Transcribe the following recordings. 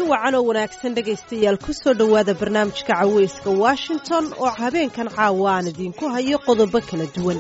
wacan oo wanaagsan dhegaystayaal ku soo dhowaada barnaamijka caweyska washington oo habeenkan caawa aan idiinku hayo qodobo kala duwan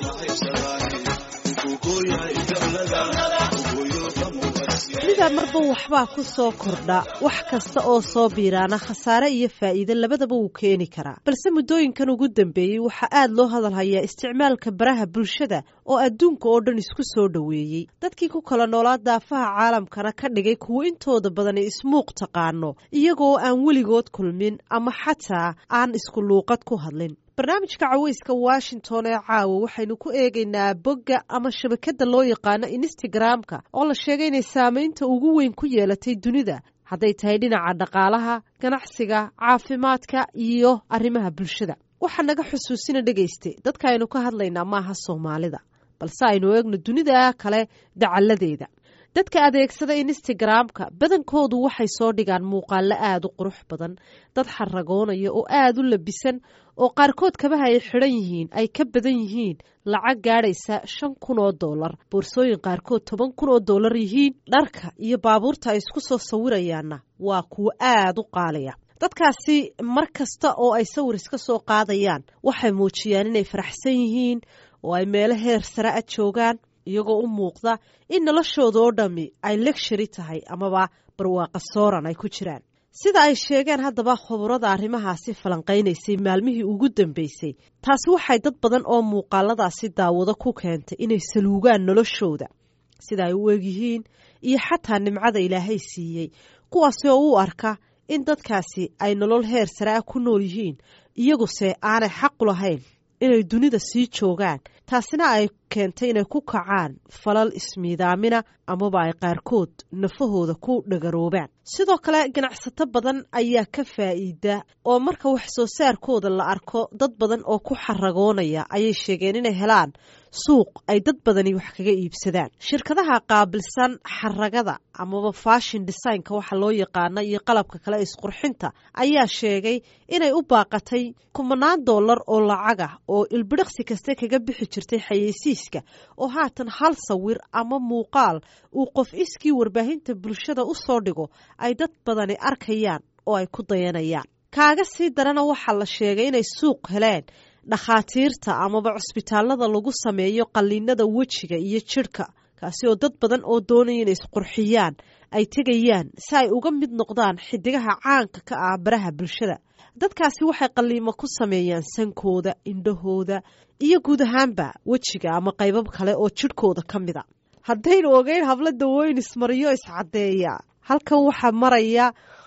midaa marba waxbaa ku soo kordha wax kasta oo soo biiraana khasaare iyo faa'iide labadaba wuu keeni karaa balse muddooyinkan ugu dambeeyey waxaa aad loo hadal hayaa isticmaalka baraha bulshada oo adduunka oo dhan isku soo dhoweeyey dadkii ku kala noolaa daafaha caalamkana ka dhigay kuwo intooda badani ismuuq taqaano iyagoo aan weligood kulmin ama xataa aan isku luuqad ku hadlin barnaamijka caweyska washington ee caawa waxaynu ku eegaynaa bogga ama shabakadda loo yaqaano instagram-ka oo la sheegay inay saamaynta ugu weyn ku yeelatay dunida hadday tahay dhinaca dhaqaalaha ganacsiga caafimaadka iyo arrimaha bulshada waxaa naga xusuusina dhegayste dadka aynu ka hadlaynaa maaha soomaalida balse aynu eegno dunida kale dacalladeeda dadka adeegsada instagram-ka badankoodu waxay soo dhigaan muuqaalo aada u qurux badan dad xaragoonaya oo aada u labisan oo qaarkood kabaha ay xidhan yihiin ay ka badan yihiin lacag gaadhaysa shan kun oo dollar boorsooyin qaarkood toban kun oo dollar yihiin dharka iyo baabuurta ay isku soo sawirayaanna waa kuwo aada u qaalaya dadkaasi mar kasta oo ay sawir iska soo qaadayaan waxay muujiyaan inay faraxsan yihiin oo ay meelo heer sare a joogaan iyagoo u muuqda in noloshooda oo dhammi ay legshari tahay amaba barwaaqa sooran ay ku jiraan sida ay sheegeen haddaba khuburada arrimahaasi falanqaynaysay maalmihii ugu dambeysay taasi waxay dad badan oo muuqaaladaasi daawado ku keentay inay saluugaan noloshooda sida ay u egyihiin iyo xataa nimcada ilaahay siiyey kuwaasi oo u arka in dadkaasi ay nolol heer sare ah ku nool yihiin iyaguse aanay xaqu lahayn inay dunida sii joogaan taasina ay keentay inay ku kacaan falal ismiidaamina amaba ay qaarkood nafahooda ku dhagaroobaan sidoo kale ganacsato badan ayaa ka faa'iida oo marka wax soo saarkooda la arko dad badan oo ku xaragoonaya ayay sheegeen inay helaan suuq ay dad badani wax kaga iibsadaan shirkadaha qaabilsan xaragada amaba fashion designka waxa loo yaqaana iyo qalabka kale isqurxinta ayaa sheegay inay u baaqatay kumanaan dollar oo lacag ah oo ilbidhiqsi kaste kaga bixi jirtay xayeysiiska oo haatan hal sawir ama muuqaal uu qof iskii warbaahinta bulshada u soo dhigo ay dad badani arkayaan oo ay ku dayanayaan kaaga sii darana waxaa la sheegay inay suuq heleen dhakhaatiirta amaba cusbitaallada lagu sameeyo qalliinada wejiga iyo jidhka kaasi oo dad badan oo doonaya inay isqurxiyaan ay tegayaan si ay uga mid noqdaan xidigaha caanka ka ah baraha bulshada dadkaasi waxay qalliimo ku sameeyaan sankooda indhahooda iyo guud ahaanba wejiga ama qaybab kale oo jidhkooda ka mida haddaynu ogeyn hablo dawooyin ismariyo iscaddeeya halkan waxaa maraya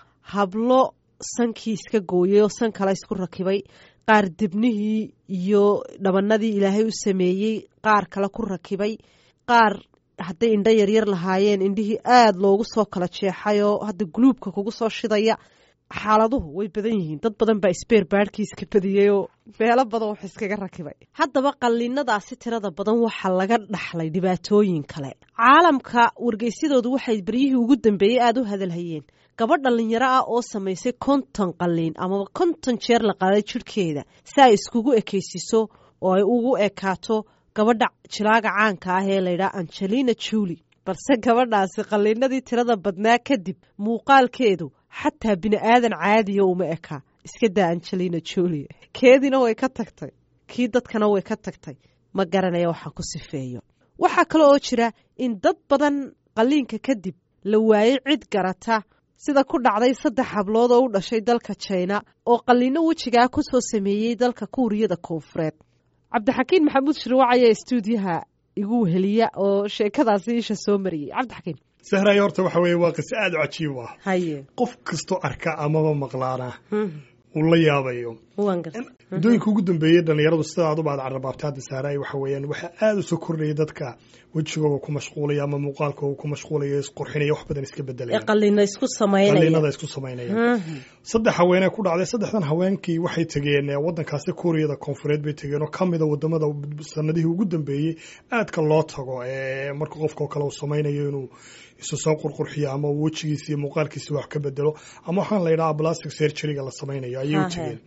hablo sankii iska gooyay oo san kale isku rakibay qaar dibnihii iyo dhabanadii ilaahay u sameeyey qaar kale ku rakibay qaar hadday indho yaryar lahaayeen indhihii aada loogu soo kala jeexay oo hadda guluubka kugu soo shidaya xaaladuhu way badan yihiin dad badan baa isbeer baadhkiiska badiyey oo meelo badan wax iskaga rakibay haddaba qalliinadaasi tirada badan waxaa laga dhaxlay dhibaatooyin kale caalamka wargeysyadoodu waxay beryihii ugu dambeeyey aada u hadalhayeen gabadh dhallinyaro ah oo samaysay konton qalliin amaba konton jeer la qaaday jidhkeeda si ay iskugu ekaysiiso oo ay ugu ekaato gabadha jilaaga caanka ah ee laydhaha angelina juli balse gabadhaasi qalliinadii tirada badnaa kadib muuqaalkeedu xataa bini aadan caadiya uma ekaa iska daa angelina juli keediina way ka tagtay kii dadkana way ka tagtay ma garanaya waxaan ku sifeeyo waxaa kale oo jira in dad badan qalliinka kadib la waayey cid garata sida ku dhacday saddex hablood oo u dhashay dalka jina oo qalliino wejigaa ku soo sameeyey dalka kuuriyada koonfureed cabdixakiin maxamuud shirwac ayaa istuudiyaha igu weheliya oo sheekadaasi isha soo mariyey cabdixakiin sahrayo horta waxa weeye waa qise aada u cajiib ah haye qof kastoo arka amaba maqlaana uu la yaabayo waan garta muddooyinka ugu dambeeyey dhallinyaradu sida aad u baad carrabaabtay hadda saaraay waxa weeyaan waxaa aada u soo kordhaya dadka wejigooga ku mashquulaya ama muuqaalkooga ku mashquulaya isqurxinaya wax badan iska ee bedelaya qalliina isku samaynaya qalliinada isku samaynaya saddex haweenee ku dhacday saddexdan haweenkii waxay tegeen eh, waddankaasi kuuriyada koonfureed bay tegeen oo ka mida wadamada sanadihii ugu dambeeyey aadka loo tago ee marka qofkao kale uu samaynayo inuu isu soo qurqurxiyo ama uu wejigiisa iyo muuqaalkiisa wax ka bedelo ama waxaan la yidhaha plastic surgeryga la samaynayo ayay u tegeen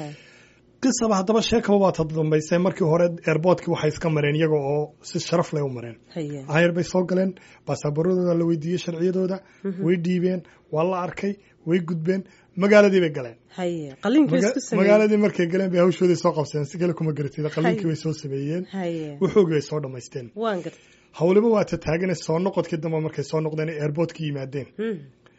qisaba haddaba sheekaba baa ta dambaysay markii hore airboortkii waxay iska mareen iyaga oo si sharaf leh u mareen ayar bay soo galeen baasaaboradooda la weydiiyey sharciyadooda way dhiibeen waa la arkay way gudbeen magaaladii bay galeen haye qaliinkii isku sameeyey magaaladii markay galeen bay hawshoodii soo qabseen si kale kuma garatid qaliinkii bay soo sameeyeen haye wuxoogii bay soo dhammaysteen waan gartay howliba waa ta taagane soo noqodkii dambe markay soo noqdeen ay airportka yimaadeen Mhm.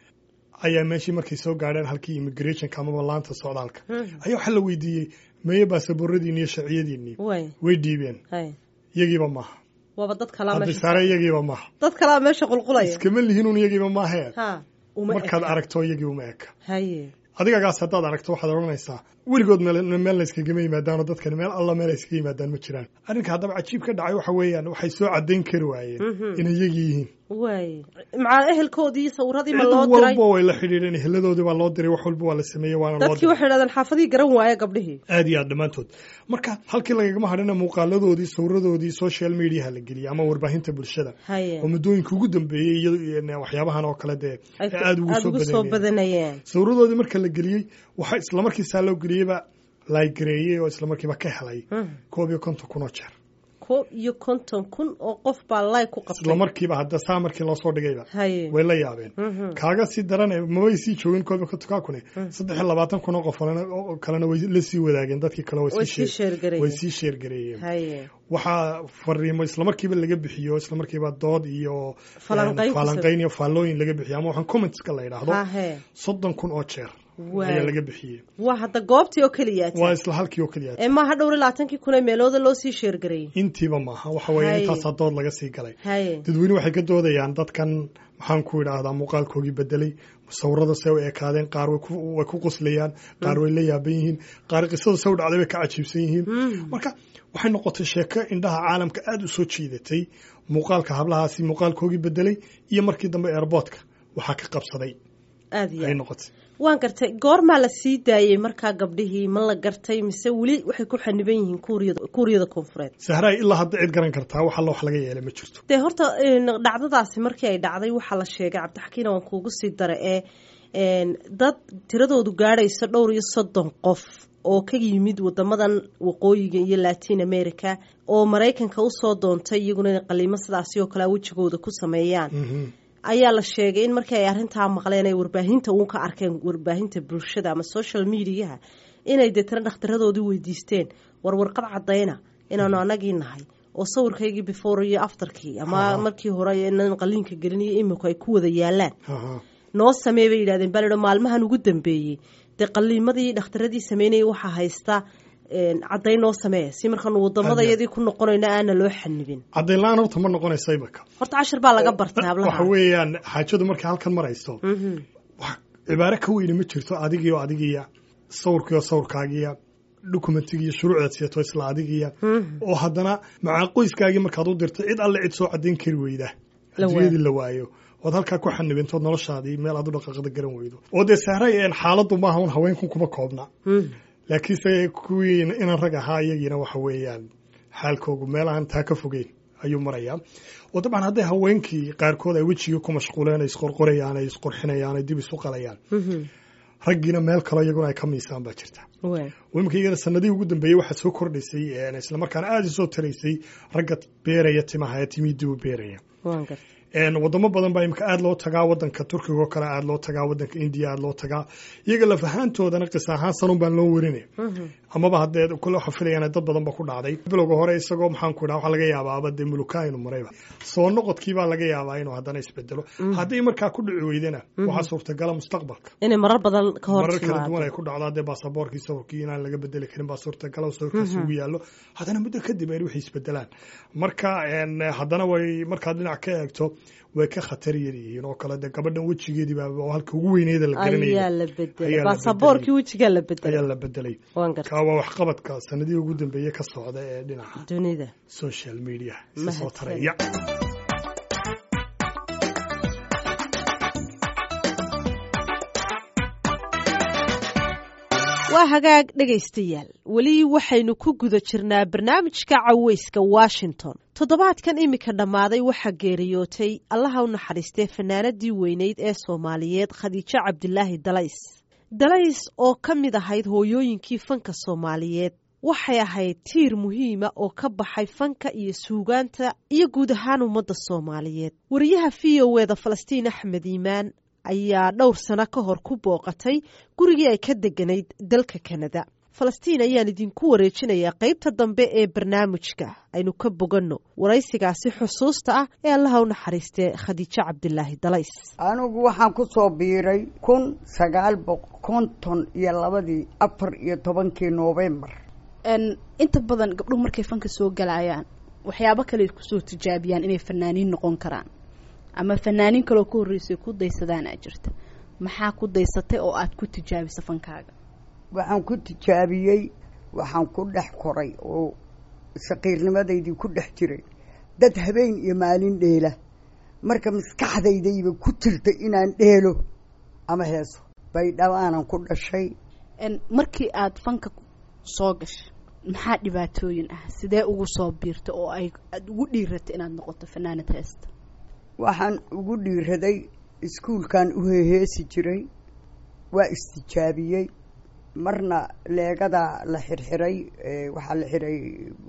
ayaa meeshii markay soo gaadheen halkii immigrationka amaba laanta socdaalka Mhm. ayaa waxaa la weydiiyey meye baasabooradiinni iyo sharciyadiinnii way way dhiibeen haye iyagiiba maaha waaba dad kalaa hadday meesha saare iyagiiba maaha dad kalaa meesha qulqulaya iskama lihinuun iyagiiba maahee ha uma markaad eka. aragto iyagii uma eka haye adigagaas haddaad aragto waxaad odhanaysaa weligood meel meel layskagama yimaadaano dadkani meel alla meel ayskaga yimaadaan ma jiraan arrinka haddaba cajiib ka dhacay waxa weeyaan waxay soo caddayn kari waayeen Mhm. inay iyagii yihiin way macaa ehelkoodii sawirradii ma cid loo diray walba way la xidhiidheen eheladoodii baa loo diray wax walba waa la sameeyey waana loo dadkii diray waxay dhahdeen xaafadii garan waaya gabdhihii aad iyo aad dhammaantood marka halkii lagagama hadhina muuqaaladoodii sawiradoodii social mediaha la geliyay ama warbaahinta bulshada haye oo muddooyinka ugu dambeeyey iyo waxyaabahan oo kale dee ay aad ugu soo ugu soo badanayeen badanayeen sawiradoodii marka la geliyey waxaa islamarkiisaa loo geliyeyba laagareeyey oo islamarkiiba ka helay Mhm. koob iyo konton kun oo jeer koob iyo konton kun oo qof baa lay ku qabtay islamarkiiba hadda saa markii loo soo dhigayba haye way la yaabeen Mhm. kaaga sii darane mabay sii joogin koob iyo konton kaa kune saddex iyo labaatan kun oo qof oo kalena way la sii wadaageen dadkii kale way way sii sii sheer- sheergareeyeen way sii sheergareeyeen haye waxaa fariimo islamarkiiba laga bixiyo islamarkiiba dood iyo Falanqayn een, falanqayn iyo faallooyin laga bixiyo ama waxaan commentska la yidhaahdo hahe soddon kun oo jeer Waay. ayaa laga bixiyey waa hadda goobtii oo keliya waa isla halkii oo keliya ee maaha dhowr iyo labaatankii kun ee meelooda loo sii sheergareeyey intiiba maaha waxa weeye Hay. intaasaa dood laga sii galay haye dadweyne waxay ka doodayaan dadkan maxaan ku idhaahdaa muuqaalkoogii bedelay sawirada se u ekaadeen qaar way ku- way ku qoslayaan qaar way la yaaban yihiin qaar qisada se u dhacday bay ka cajiibsan yihiin marka waxay noqotay sheeko indhaha caalamka aada u soo jiidatay muuqaalka hablahaasi muuqaalkoogii bedelay iyo markii dambe airboortka waxaa ka qabsaday aada iyo ay aad noqotay waan gartay goormaa la sii daayey markaa gabdhihii ma la gartay mise weli waxay ku xaniban yihiin kuuriyada kuuriyada koonfureed sahraay ilaa hadda cid garan kartaa wax alla wax laga yeelay ma jirto dee horta een, dhacdadaasi markii ay dhacday waxaa la sheegay cabdixakiina waan kuugu sii dara ee een, dad tiradoodu gaadhayso dhowr iyo soddon qof oo ka yimid wadamadan waqooyiga iyo latin america oo maraykanka usoo doontay iyaguna inay qaliimo sidaasi oo kalea wejigooda ku sameeyaan Mhm. ayaa la sheegay in markii ay arrintaa maqleen ay warbaahinta uun ka arkeen warbaahinta bulshada ama social mediaha inay deetana dhakhtaradoodii weydiisteen warwarqad caddayna inaanu anagii nahay oo sawirkaygii before iyo afterkii ama Aha. markii hore inaan qaliinka gelin iyo iminku ay ku wada yaalaan Aha. noo samee bay yidhahdeen baa laidhi maalmahan ugu dambeeyey dee qaliimadii dhakhtaradii sameynayay waxaa haysta een, caddayn noo samee si markaanu wadamadayadii ku noqonayno aana loo xanibin caddayn la-aan horta ma noqonaysa imika horta cashir baa laga bartay waxa hablaha weeyaan xaajadu markay halkan marayso Mhm. wax cibaare ka weyne ma jirto adigiyo adigiya sawirkiyo sawirkaagiya dokumentigiiyo shuruucdaad siyato isla adigiya Mhm. oo haddana macaa qoyskaagii markaad u dirto cid alle cid soo caddayn kari weyda La adduunyadii la waayo ood halkaa ku xanibintood noloshaadii meel aad u dhaqaaqda garan weydo oo dee sahray een xaaladdu maaha un haweenkun kuma koobna Mhm. laakiinse kuwii inan rag ahaa iyagiina waxa weeyaan xaalkoogu meel aan taa ka fogeyn ayuu marayaa oo dabcan hadday haweenkii qaarkood ay wejigii ku mashquuleen ay isqorqorayaan ay isqurxinayaan ay dib isu qalayaan Mhm. raggiina meel kaloo iyaguna ay ka miisaan baa jirta Waay. oo iminka iyagana sanadihii ugu dambeeyey waxaa soo kordhaysay een, islamarkaana aada isoo taraysay ragga beeraya timaha ee timihii dib u beeraya waan gartay een, wadamo badan baa imika aada loo tagaa wadanka turkiga oo kale aada loo tagaa wadanka indiya aada loo tagaa iyaga laf ahaantoodana qisa ahaan sanun baan loo warinay Mhm. amaba haddee kule waxa filayaan dad badan ba ku dhacday bilowga hore isagoo maxaan ku idhaha waxaa laga yaabaaba dee mulukaa inuu marayba soo noqodkii baa laga yaabaa inuu haddana isbedelo haddii markaa ku dhici weydana waxaa suurtagala mustaqbalka inay marar badan ka hor marar kala duwan timaado ay ku dhacdo haddee baasaboorkii sawirkii inaan laga bedeli karin baa suurtagala oo sawirkaasi ugu yaallo haddana muddo kadib ay waxay isbedelaan marka een, haddana way markaad dhinac ka eegto way ka khatar yar yihiin oo kale dee gabadhan wejigeedii baa oo halka ugu weyneeda la ayaa garanayay la Ayaa bedelay la baasaboorkii wejigaa la ayaa bedelay la bedelay waan gartay kaa waa waxqabadka sanadihii ugu dambeeye ka socda ee dhinaca dunida social media isa soo Mahadsan. taraya waa hagaag dhegaystayaal weli waxaynu ku guda jirnaa barnaamijka caweyska washington toddobaadkan iminka dhammaaday waxaa geeriyootay allaha u naxariistee fanaanadii weyneyd ee soomaaliyeed khadiijo cabdilaahi dalays dalays oo ka mid ahayd hooyooyinkii fanka soomaaliyeed waxay ahayd tiir muhiima oo ka baxay fanka iyo suugaanta iyo guud ahaan ummadda soomaaliyeed wariyaha v o eda falastiin axmed iimaan ayaa dhowr sano ka hor ku booqatay gurigii ay ka deganayd dalka kanada falastiin ayaan idinku wareejinayaa qaybta dambe ee barnaamijka aynu ka boganno waraysigaasi xusuusta ah ee allaha u naxariistee khadiijo cabdilaahi dalays anigu waxaan ku soo biiray kun sagaal boqol konton iyo labadii afar iyo tobankii noofembar inta badan gabdhuhu markay fanka soo galayaan waxyaabo kale kusoo tijaabiyaan inay fanaaniin noqon karaan ama fanaaniin kaloo ka horreysay ku daysadaan aa jirta maxaa ku daysatay oo aada ku tijaabisa fankaaga waxaan ku tijaabiyey waxaan ku dhex koray oo saqiirnimadaydii ku dhex jiray dad habeen iyo maalin dheela marka maskaxdaydayba ku jirta inaan dheelo ama heeso baydhabaanan ku dhashay markii aada fanka soo gashay maxaa dhibaatooyin ah sidee ugu soo biirta oo ay aada ugu dhiiratay inaad noqoto fanaanad heesta waxaan ugu dhiiraday iskuulkan u heheesi jiray waa istijaabiyey marna leegadaa la xirxiray waxaa la xiray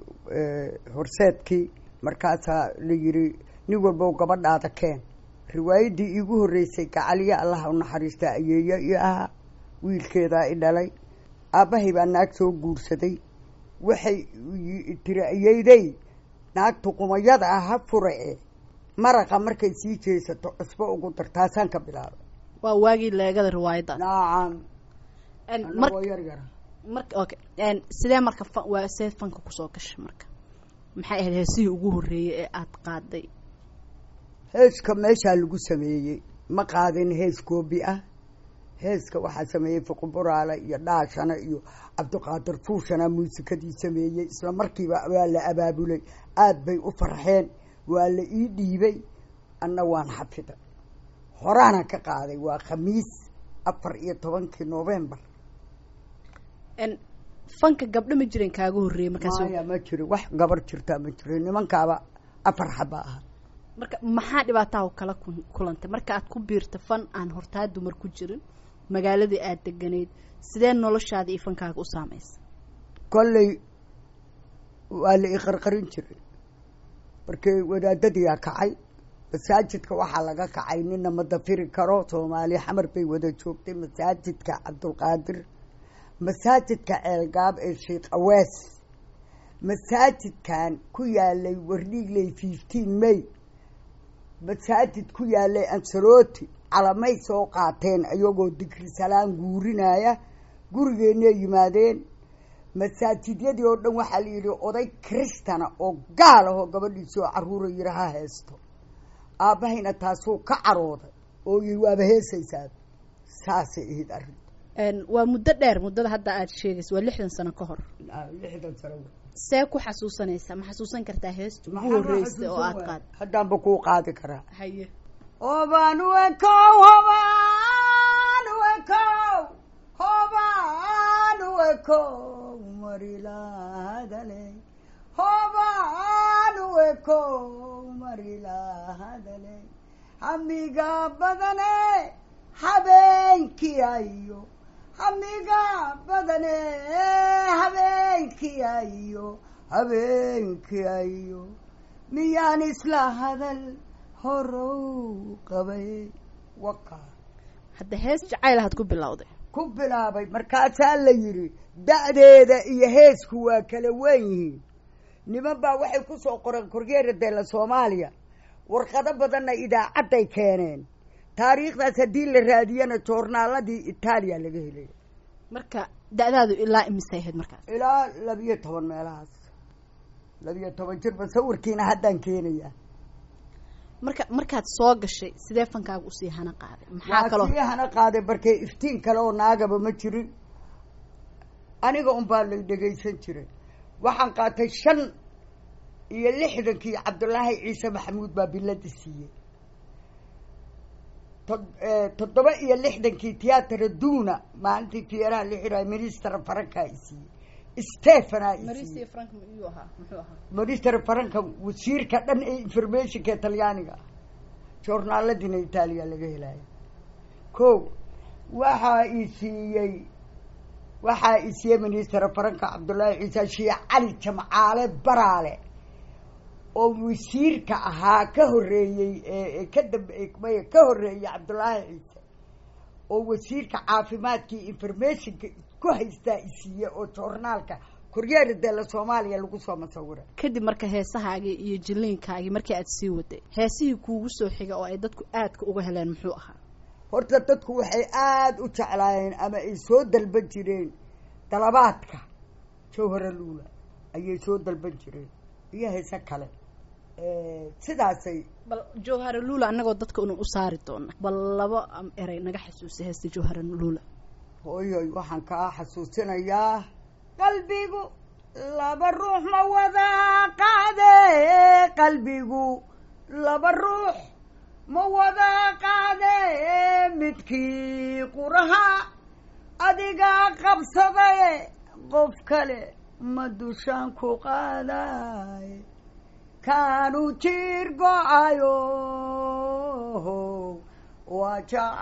horseedkii markaasaa la yidhi nin walbow gabadhaada keen riwaayaddii iigu horreysay gacaliya allaha u naxariista ayeeyo i ahaa wiilkeedaa i dhalay aabbahay baa naag soo guursaday waxay tiri ayeydey naagtu qumayada ah ha furae maraqa markay sii jeesato cusbo ugu dar taasaan ka bilaabay waa waagii leegada riwaayaddaas nacam mar anagoo yar yara marka okay sidee marka fa waa see fanka kusoo gashay marka maxay ahayd heesihii ugu horreeyey ee aada qaaday heeska meeshaa lagu sameeyey ma qaadin hees goobi ah heeska waxaa sameeyey fuquburaale iyo dhaashana iyo cabdiqaadir fuushana muusikadii sameeyey isla markiiba waa la abaabulay aada bay u farxeen waa la ii dhiibay anna waan xafiday horaana ka qaaday waa khamiis afar iyo tobankii novembar fanka gabdho ma jiren kaaga horreeyey markaas maya ma jiro wax gabar jirtaa ma jiro nimankaaba afar xaba aha marka maxaa dhibaataha kala ku- kulantay marka aad ku biirta fan aan hortaa dumar ku jirin magaaladii aada deganayd sidee noloshaada iyo fankaaga u saamaysa kolley waa la iqarqarin jiray markii wadaadadiyaa kacay masaajidka waxaa laga kacay nina ma dafiri karo soomaali xamar bay wada joogtay masaajidka cabdulqaadir masaajidka ceelgaab ee sheekh awees masaajidkan ku yaalay wardhiigley fifteen may masaajid ku yaalay ansarooti calamay soo qaateen iyagoo dikri salaan guurinaya gurigeenay yimaadeen masaajidyadii oo dhan waxaa la yidhi oday kristana oo gaal ahoo gabadhiisi oo caruura yidhi ha heesto aabbahayna taasuu ka carooday oo yii waaba heesaysaa saasay ahayd arrin waa muddo dheer muddada hadda aada sheegaysa waa lixdan sano ka hor lixdan sano see ku xasuusanaysaa ma xasuusan kartaa heesta ugu horreysay oo aada qaad haddaanba kuu qaadi karaa haye hobaan wekow hobaan wekow hobaan wekow marilahadale hobaan wekow marilahadale hamiga badane habeenkii ayo hamiga badane habeenkii ayo habeenkii ayo miyaan isla hadal horow qabay waka hadda hees jacayl ahaad ku bilowday ku bilaabay markaasaa la yidhi da'deeda iyo heesku waa kala wen yihiin niman baa waxay ku soo qoreen korgeera deela soomaaliya warqado badanna idaacadday keeneen taariikhdaas haddii la raadiyana joornaaladii itaaliya laga helay marka da-daadu ilaa imisay ahayd markaas ilaa labiyo toban meelahaas labiyo toban jir ba sawirkiina haddaan keenayaa marka markaad soo gashay sidee fankaaga usii hana qaaday maxaa kaloo waa sii hana qaaday markee iftiin kale oo naagaba ma jirin aniga unbaa lay dhegaysan jiray waxaan qaatay shan iyo lixdankii cabdulaahi ciise maxamuud baa bilada siiyey tod- toddoba iyo lixdankii tiyaatara duuna maalintii tiyaaraha la xiraay minister farankaa i siiyey stefana i siiyey frank miyuu ahaa muxuu ahaa minister faranka wasiirka dhan ee informationka ee talyaaniga ah joornaaladiina itaaliya laga helaayo ko waxaa i siiyey waxaa i siiyey minister faranka cabdullaahi ciise sheekh cali jamcaale baraale oo wasiirka ahaa ka horreeyey ee ka dambe maya ka horreeyey cabdullaahi ciise oo wasiirka caafimaadkii informationka ku haystaa isiiye oo joornaalka koryeera dela soomaaliya lagu soo masawira kadib marka heesahaagii iyo jiliinkaagii markii aad sii waday heesihii kuugu soo xiga oo ay dadku aadka uga heleen muxuu ahaa horta dadku waxay aada u jeclaayeen ama ay soo dalban jireen dalabaadka jawhara luula ayay soo dalban jireen iyo heese kale sidaasay bal jawhara luula annagoo dadka unu u saari doona bal laba erey naga xasuusa heesta jawhara luula hooyoy waxaan kaa xasuusinayaa qalbigu laba ruux ma wada qaade qalbigu laba ruux ma wada qaade midkii quraha adigaa qabsadaye qof kale ma dushaan ku qaaday kaanu jiir go-ayo waa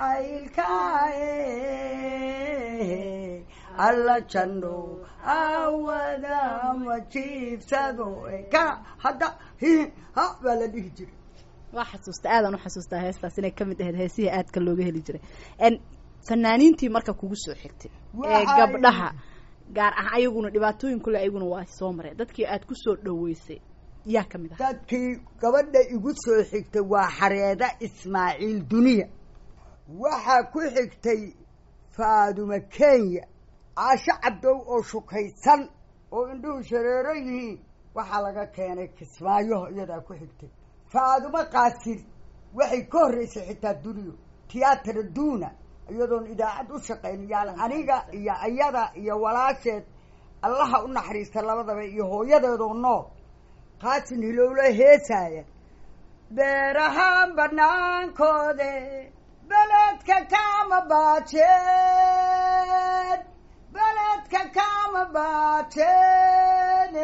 jacaylkaaye alla janno awada ma jiibsado ka hadda ha baa la dhihi jiray waa xasuusta aadaan u xasuustaa heestaas inay kamid ahayd heesihii aadka looga heli jiray fanaaniintii marka kugu soo xigtay ee gabdhaha gaar ah ayaguna dhibaatooyin kule ayaguna waa soo mareen dadkii aad ku soo dhaweysay yaa ka mid ah dadkii gabadha igu soo xigtay waa xareeda ismaaciil duniya waxaa ku xigtay faadumo kenya caasho cabdow oo shukaysan oo indhuhu shareero yihiin waxaa laga keenay kismaayo iyadaa ku xigtay faadumo qaasir waxay ka horreysay xitaa duniyo tiyaatara duuna iyadoon idaacad u shaqayn yaan aniga iyo ayada iyo walaasheed allaha u naxariista labadaba iyo hooyadeedoo nool qaasin hilowlo heesaaya beerahaan banaankoode beledka kama baajeen beledka kama baajeen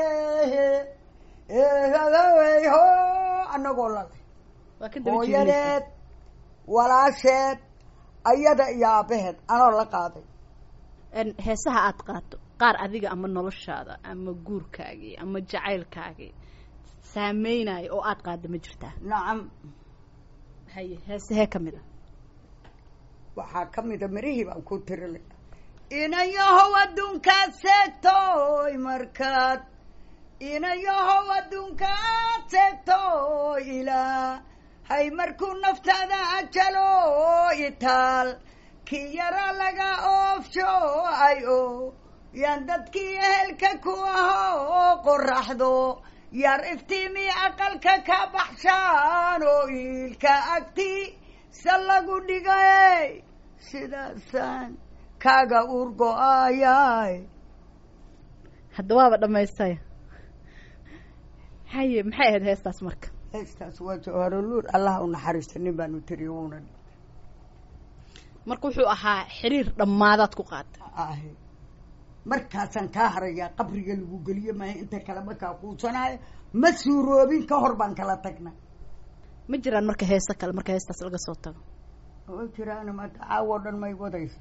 ho anagoo lale hooyadeed walaasheed ayada iyo aabaheed anoo la qaaday heesaha aada qaato qaar adiga ama noloshaada ama guurkaagii ama jacaylkaagii saameynaayo oo aada qaada ma jirtaa nacam haye heesehee ka mid a waxaa ka mida marihii baan ku tirilay inayahow adduunkaad seegtoy markaad inayahow adduunkaad seegtoy ilaa hay markuu naftaada ajalo itaal kii yara laga oofsho ay o yaan dadkii ehelka ku aho qoraxdo yar iftiimi aqalka ka baxshaan oo iilka agti se lagu dhigay sidaasaan kaaga urgo-ayay hadda waaba dhamaystay haye maxay ahayd heestaas marka heestaas waa jawharoluur allah u naxariista nin baanu tiriyo wuuna marka wuxuu ahaa xiriir dhammaadaad ku qaata ahe markaasaan kaa harayaa qabriga lagu geliyo maaha inta kale markaa quusanaayo ma suuroobin ka hor baan kala tagna ma jiraan marka heese kale marka heestaas laga soo tago oo jiraan ma caawo dhan may wadaysa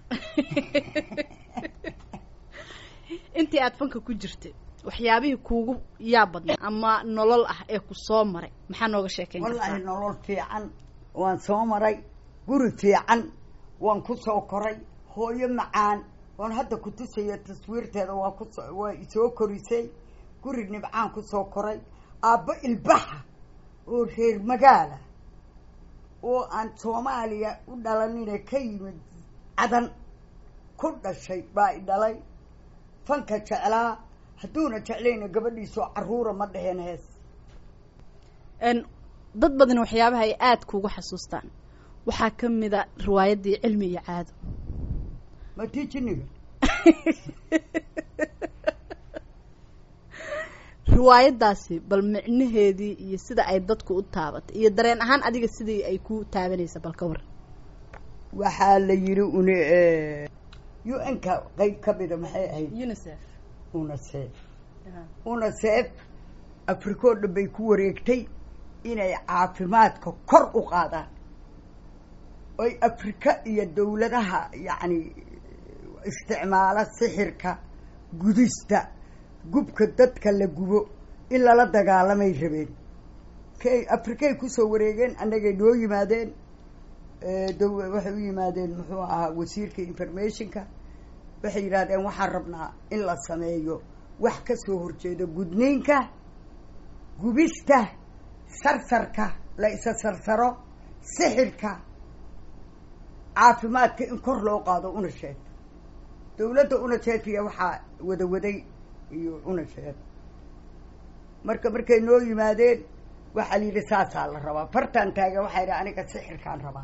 intii aada fanka ku jirtay waxyaabihii kuugu yaa badnaa ama nolol ah ee ku soo maray maxaa nooga sheekeyn wallaahi nolol fiican waan soo maray guri fiican waan ku soo koray hooyo macaan oon hadda ku tusaya taswiirteeda waa kuso waa isoo korisay guri nibcaan kusoo koray aabbo ilbaxa oo reer magaala oo aan soomaaliya u dhalanina ka yimid cadan ku dhashay baa i dhalay fanka jeclaa hadduuna jeclayna gabadhiisoo caruura ma dheheen hees dad badan waxyaabaha ay aada kuugu xasuustaan waxaa ka mid a riwaayaddii cilmi iyo caado ma tii jiniga riwaayaddaasi bal micnaheedii iyo sida ay dadku u taabatay iyo dareen ahaan adiga sidii ay ku taabanaysa bal ka war waxaa la yidhi une u n ka qeyb ka mida maxay ahayd unicef unicef unicef africa oo dhan bay ku wareegtay inay caafimaadka kor u qaadaan oy afrika iyo dawladaha yacni isticmaala sixirka gudista gubka dadka la gubo in lala dagaalamay rabeen kay afrikay kusoo wareegeen annagay noo yimaadeen daw waxay u yimaadeen muxuu ahaa wasiirka informationka waxay yidhahdeen waxaan rabnaa in la sameeyo wax ka soo horjeeda gudniinka gubista sarsarka la isa sarsaro sixirka caafimaadka in kor loo qaado unasheed dawladda unasheedkiya waxaa wadawaday iyo unasheed marka markay noo yimaadeen waxaa la yidhi saasaa la rabaa fartaan taagan waxaa yidhi aniga sixirkaan rabaa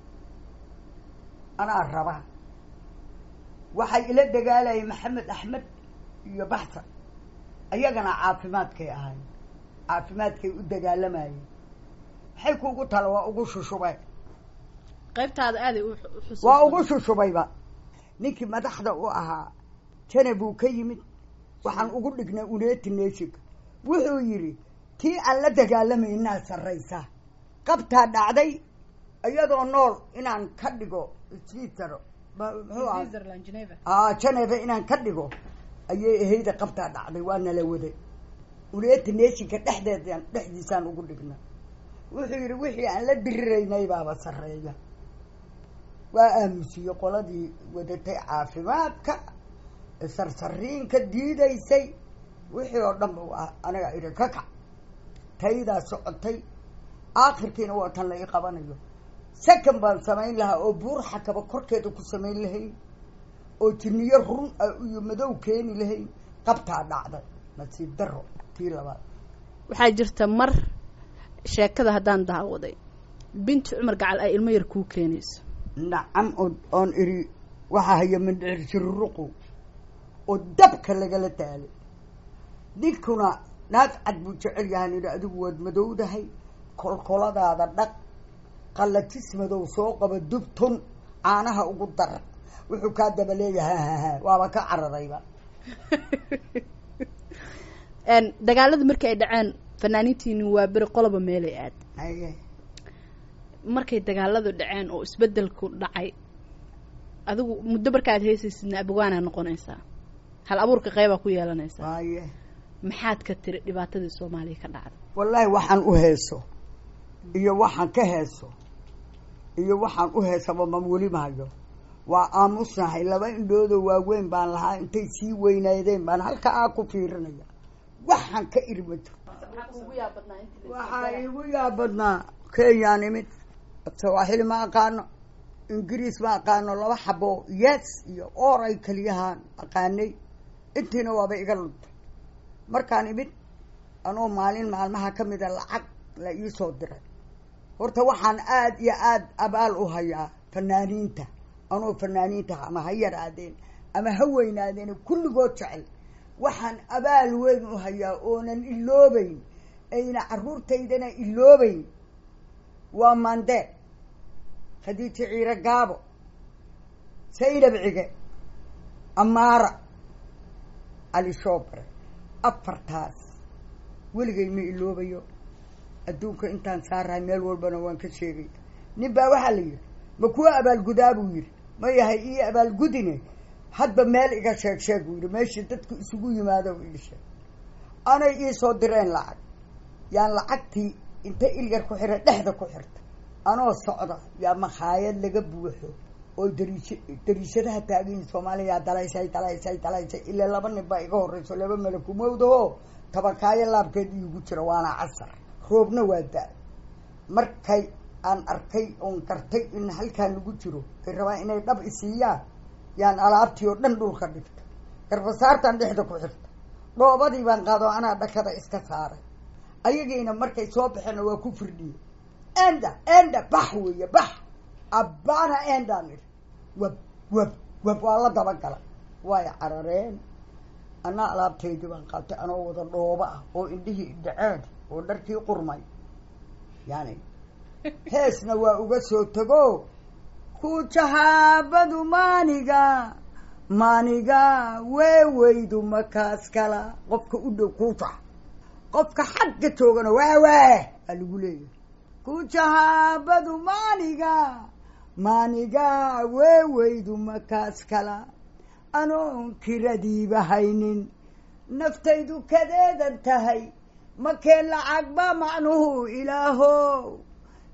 anaa rabaa waxay ila dagaalayeen maxamed axmed iyo baxsan ayagana caafimaadkay ahayn caafimaadkay u dagaalamayeen maxay kuugu tala waa ugu shushubay qaybtaada aaday waa ugu shushubayba ninkii madaxda u ahaa jana buu ka yimid waxaan ugu dhignay uneti neshika wuxuu yidhi tii aan la dagaalamaynaa sarraysa qabtaa dhacday iyadoo nool inaan ka dhigo switzero muxuu aha geneva inaan ka dhigo ayay ahayda qabtaa dhacday waa nala waday uneti neshinka dhexdeedaan dhexdiisaan ugu dhigna wuxuu yidhi wixii aan la diriraynay baaba sarreeya waa aamusiye qoladii wadatay caafimaadka sarsariinka diidaysay wixii oo dhan ba waa aniga idhi ka kac taydaa socotay aakhirkiina waa tan la ii qabanayo second baan samayn lahaa oo buur xakaba korkeeda ku samayn lahayn oo jiniyo run ah iyo madow keeni lahayn qabtaa dhacday nasiib daro tii labaad waxaa jirta mar sheekada haddaan daawaday binti cumar gacal ay ilmo yar kuu keenayso nacam oo oon iri waxaa haya mandhicir jiruruqu oo dabka lagala daalay ninkuna naag cad buu jecel yahan idhi adigu waad madowdahay kolkoladaada dhaq qallajis madow soo qaba dubtun caanaha ugu dar wuxuu kaa daba leeyahay haha waaba ka caradayba dagaalada markii ay dhaceen fanaaniintiini waa beri qoloba meelay aad haye markay dagaaladu dhaceen oo isbedelku dhacay adigu muddo markaad heesaysidna abwaanaa noqonaysaa hal abuurka qeybaa ku yeelanaysaa waaye maxaad ka tiri dhibaatadii soomaaliya ka dhacday wallaahi waxaan u heeso iyo waxaan ka heeso iyo waxaan u heesaba ma weli maayo waa aamusnahay laba indhoodoo waaweyn baan lahaa intay sii weynaydeen baan halka aa ku fiirinaya waxaan ka iri ma jirto waxaa iigu yaabadnaa kenyaan imid sawaaxili ma aqaano ingiriis ma aqaano laba xabo yes iyo or ay keliyahaan aqaanay intiina waaba iga luntay markaan imid anoo maalin maalmaha ka mida lacag la iisoo diray horta waxaan aada iyo aada abaal u hayaa fanaaniinta anoo fanaaniinta ama ha yaraadeen ama ha weynaadeen kulligood jecel waxaan abaal weyn u hayaa oonan iloobeyn ayna carruurtaydana iloobeyn waa mandee khadiijo ciiro gaabo saydab cige amaara cali shoobare afartaas weligay ma iloobayo adduunka intaan saarahay meel walbana waan ka sheegaya nin baa waxaa la yidhi ma kuwa abaalgudaa buu yidhi ma yahay ii abaalgudine hadba meel iga sheeg sheeg buu yidhi meeshii dadku isugu yimaado ii sheeg anay iisoo direen lacag yaan lacagtii inta ilyar ku xira dhexda ku xirta anoo socda yaa makhaayad laga buuxo oo dariish dariishadaha taagayin soomaaliya dalaysay dalaysay dalaysay ilaa laba nin baa iga horreyso laba malakumowdaho tabakaayo laabkeed iigu jira waana casar roobna waa da- markay aan arkay oon gartay in halkaan lagu jiro ay rabaan inay dhab isiiyaan yaan alaabtii oo dhan dhulka dhigta garbasaartaan dhexda ku xirta dhoobadii baan qaado anaa dhakada iska saaray ayagiina markay soo baxeenna waa ku firdhiye enda enda bax weeye bax abana endaan idhi wab wab wab waa la dabagalay way carareen anaa alaabtaydii baan qaatay anoo wada dhooba ah oo indhihii dhaceen oo dharkii qurmay yani heesna waa uga soo tago ku jahaabadu maaniga maaniga weeweydu makaas kala qofka u dhow kuuja qofka xagga joogana waawaa aa lagu leeyahay ku jahaabadu maaniga maaniga weeweydu makaas kala anoon kiradiiba haynin naftaydu kadeedan tahay makee lacag ba macnuhu ilaahow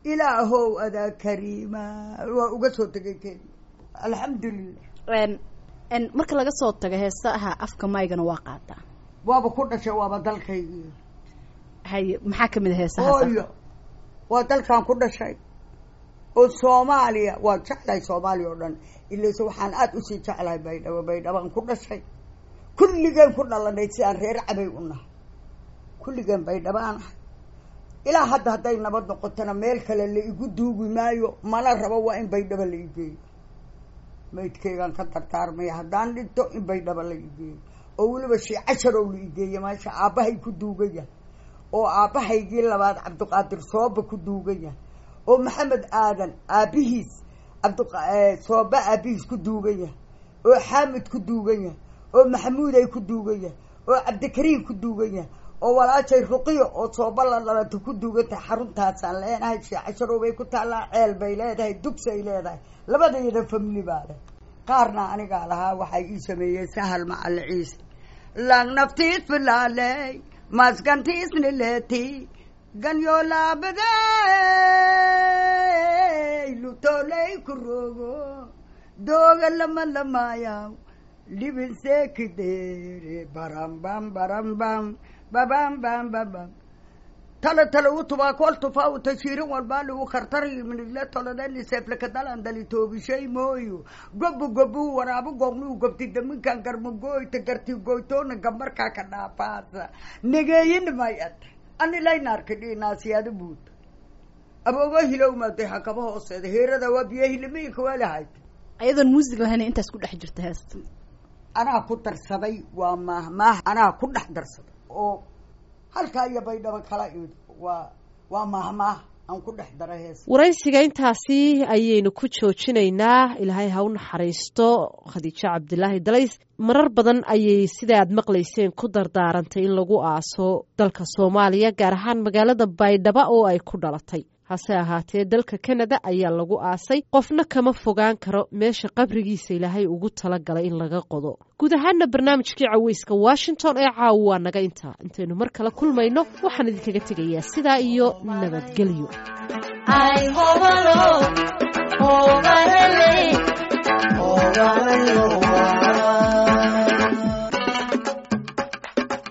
ilaahow adaa kariima waa uga soo tegay kenya alxamdulilah marka laga soo tago heesaha afka maygana waa qaataa waaba ku dhashay waaba dalkaygii haye maxaa kamid a heesaha hooyo waa dalkan ku dhashay oo soomaaliya waa jeclahay soomaaliya oo dhan ilayse waxaan aada usii jeclahay baydhabo baydhabaan ku dhashay kulligeen ku dhalanay si aan reer cabay u nahay kulligeen baydhabo aan ahay ilaa hadda hadday nabad noqotona meel kale la igu duugi maayo mana rabo waa in baydhabo la igeeyo maydkeygaan ka dardaarmaya haddaan dhinto in baydhabo la igeeyo oo weliba shii casharow la igeeya meesha aabbahay ku duugan yahay oo aabbahaygii labaad cabdiqaadir sooba ku duugan yahay oo maxamed aadan aabbihiis cabdsooba aabbihiis ku duugan yahay oo xaamid ku duugan yahay oo maxamuuday ku duugan yahay oo cabdikariim ku duugan yahay oo walaashay ruqiyo oo sooba la dhalata ku duugan tahay xaruntaasaan leenahay shii casharow bay ku taallaa ceel bay leedahay dugsay leedahay labadayada famili baa leh qaarna anigaa lahaa waxay ii sameeyeen sahal macali ciise lang naftiis filaaley maskantiisni leeti ganyoolaabaday lutoley ku rogo dooga lama lamaayaw libin seekidere barambam barambam babam bam babam tala tala utubaa kol tufaa u tashiirin walbaa lagu kartarayo minidle tolodeni seeflakadalan dali toobishay mooyo gobu gobu waraabu goobnuu gobti daminkan garmagooyta garti goytoona gambarkaa ka dhaafaasa negeeyin mayad anilaynaarka dhinaasiyaada buuta aboogo hilowmaaday hakaba hooseeda heerada waa biyo hilimiinka waalahayd ayadoon muusig lahayn intaas ku dhex jirta heesta anaa ku darsaday waa maahmaah anaa ku dhex darsaday oo halkaa iyo baydhabo kala imid waa waa maahmaah aan ku dhex dara hees waraysiga intaasi ayaynu ku joojinaynaa ilaahay ha u naxariisto khadiijo cabdilaahi dalays marar badan ayay sida aad maqlayseen ku dardaarantay in lagu aaso dalka soomaaliya gaar ahaan magaalada baydhabo oo ay ku dhalatay hase ahaatee dalka kanada ayaa lagu aasay qofna kama fogaan karo meesha qabrigiisa ilaahay ugu talagalay in laga qodo guud ahaana barnaamijkii caweyska washington ee caawa waa naga intaa intaynu mar kale kulmayno waxaan idinkaga tegayaa sidaa iyo nabadgelyo